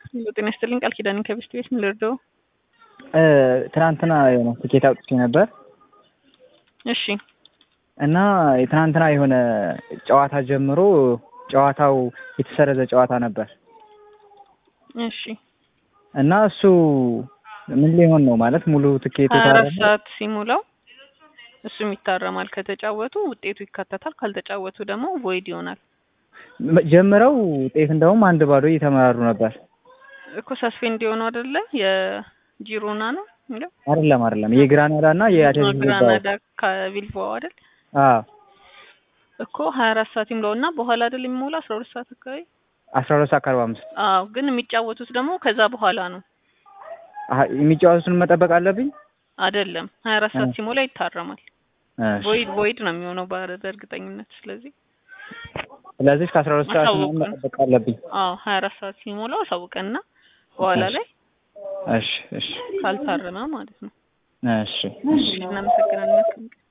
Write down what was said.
ጤና ይስጥልኝ ቃል ኪዳን ከቤስት ቤት ምን ልርዳው? ትናንትና የሆነ ትኬት አውጥቼ ነበር እሺ እና የትናንትና የሆነ ጨዋታ ጀምሮ ጨዋታው የተሰረዘ ጨዋታ ነበር እሺ እና እሱ ምን ሊሆን ነው ማለት ሙሉ ትኬቱ ሀያ አራት ታረመ? ሰዓት ሲሞላው እሱም ይታረማል። ከተጫወቱ ውጤቱ ይካተታል፣ ካልተጫወቱ ደግሞ ቮይድ ይሆናል። ጀምረው ውጤት እንደውም አንድ ባዶ እየተመራሩ ነበር። እኮ ሰስፔንድ የሆነው አይደለ የጂሮና ነው የሚለው አይደለም አይደለም የግራናዳ እና የአትሌቲክ ቢልባኦ ግራናዳ ከቢልባኦ አይደል አዎ እኮ ሀያ አራት ሰዓት ይሙላው እና በኋላ አይደል የሚሞላው አስራ ሁለት ሰዓት አካባቢ አስራ ሁለት ሰዓት ከአርባ አምስት አዎ ግን የሚጫወቱት ደግሞ ከዛ በኋላ ነው አሀ፣ የሚጫወቱትን መጠበቅ አለብኝ። አይደለም ሀያ አራት ሰዓት እ። ሲሞላ ይታረማል። እሺ። ቮይድ ቮይድ ነው የሚሆነው በ- በእርግጠኝነት ስለዚህ ስለዚህ ከአስራ ሁለት ሰዓት ምናምን አሳውቁን። መጠበቅ አለብኝ። አዎ ሀያ አራት ሰዓት ሲሞላው አሳውቀንና በኋላ ላይ እሺ እሺ ካልታረመ ማለት ነው። እሺ እሺ እናመሰግናለን። መልካም ቀን።